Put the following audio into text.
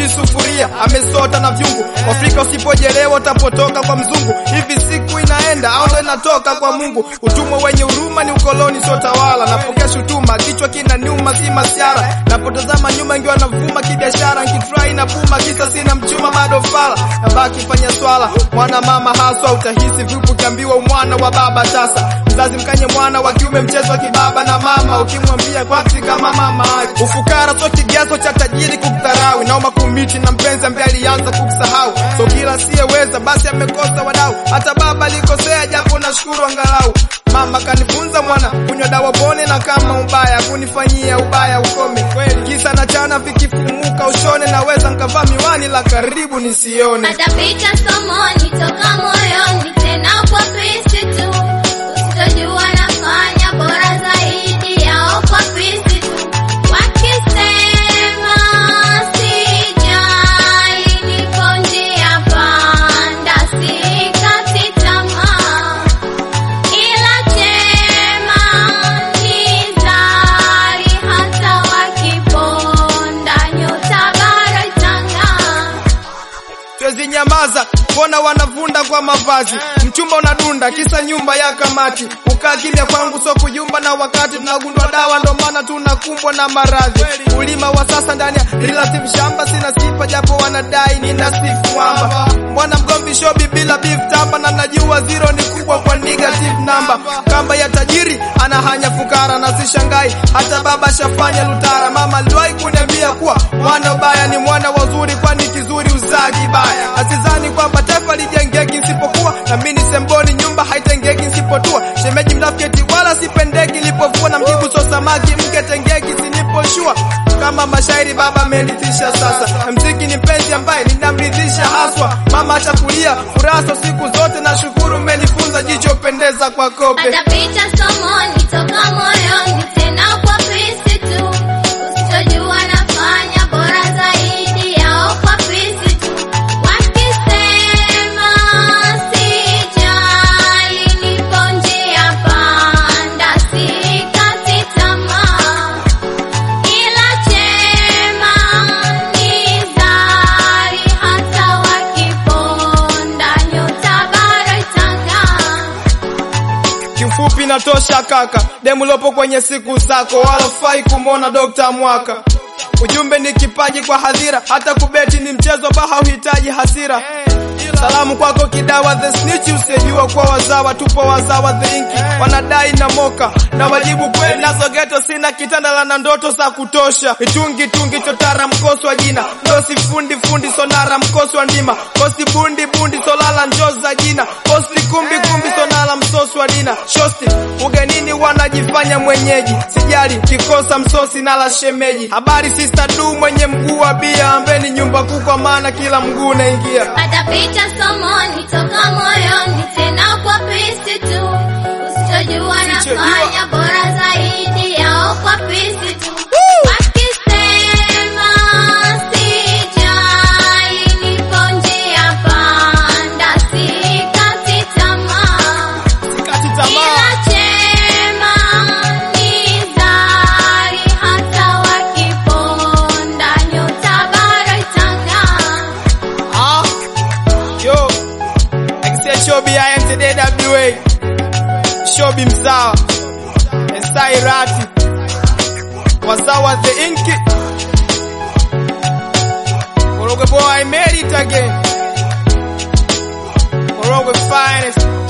hajui sufuria, amesota na vyungu. Afrika usipojelewa utapotoka kwa mzungu. Hivi siku inaenda au ndo inatoka kwa Mungu? Utumwa wenye huruma ni ukoloni, sio tawala. Napokea shutuma, kichwa kina nyuma, si masiara. Napotazama nyuma, ingiwa navuma kibiashara, nkitrai na puma, kisa sina mchuma, bado fala. Nabaki fanya swala, mwana mama haswa, utahisi vipi ukiambiwa umwana wa baba tasa. Mzazi mkanye mwana wa kiume, mchezo wa kibaba na mama, ukimwambia kwati kama mama yake. Ufukara sio kigezo cha tajiri kukudharau, naoma kumiti na mpenzi ambaye alianza kukusahau. So kila siyeweza basi amekosa wadau, hata baba alikosea, japo nashukuru angalau. Mama kanifunza mwana kunywa dawa pone, na kama ubaya kunifanyia ubaya ukome. Kweli kisa na chana vikifumuka ushone, naweza nkavaa miwani la karibu nisione. Atapita somoni toka moyoni tena kwa Kristi tu. Usitojua nafanya bora zaidi yao kwa Kristi tu. Wakisema sijali, niko njia panda, sikati tamaa. Ila chema ni zari, hata wakiponda nyota bado itang'aa. Siwezi nyamaza, mbona wanavunda kwa mavazi? Mchumba unadunda kisa nyumba ya kamati. Ukaa kimya kwangu so kuyumba, na wakati tunagundwa dawa, ndo maana tunakumbwa na maradhi. Ulima wa sasa ndani ya relative shamba, sina sifa japo wanadai nina sifu mwamba. Mwana mgombi shobi bila beef tamba, na najua zero ni kubwa kwa negative number. Kamba ya tajiri anahanya fukara, na sishangai hata baba shafanya lutara. Mama aliwahi kuniambia kuwa mwana ubaya ni mwana wazuri, kwani kizuri uzaa kibaya. Asizani kwamba taifa lijengeki nisipokuwa na mimi ni semboni, nyumba haitengeki nisipotua. Shemeji mnafiki wala sipendeki, nilipovua na mjibu so samaki mke tengeki siniposhua kama mashairi baba amenithisha sasa. Mziki ni mpenzi ambaye ninamridhisha haswa. Mama achakulia furaha so siku zote, na shukuru mmenifunza jicho pendeza kwa kope. Atapita somoni toka moyoni tena kwa Kristi tu. Usitojua nafanya bora zaidi yao kwa Kristi tu. Wakisema sijali, nipo njia panda, sikati tamaa. Ila chema ni zari, hata wakiponda nyota bado itang'aa. Kifupi natosha kaka, demu lopo kwenye siku zako, wala fai kumwona Dokta Mwaka. Ujumbe ni kipaji kwa hadhira, hata kubeti ni mchezo, baha uhitaji hasira. Salamu kwako kidawa the snitch, usijua kwa wazawa, tupo wazawa the inki, wanadai na moka na wajibu kweli, nazo geto sina kitanda la na ndoto za kutosha, mitungi tungi chotara mkosi wa jina, ndosi fundi fundi sonara mkosi wa ndima, kosi bundi bundi solala njozi za jina, kosi kumbi kumbi sonala msosi wa dina, shosti ugenini wanajifanya mwenyeji, sijali kikosa msosi nala shemeji, habari sister du mwenye mguu wa bia, ambeni nyumba kuu kwa maana kila mguu unaingia. Atapita somoni toka moyoni tena kwa Kristi tu. Usitojua nafanya bora zaidi yao kwa Kristi tu. Wakisema sijali, nipo njia panda, sikati tamaa. Sikati tamaa. Ila chema ni zari, hata wakiponda nyota bado itang'aa. Ah, yo, akisia Shobi ya MTDWA, Shobi mzawa, Esai Rati, wazawa the inki, Korogwe boy I made it again, Korogwe finest,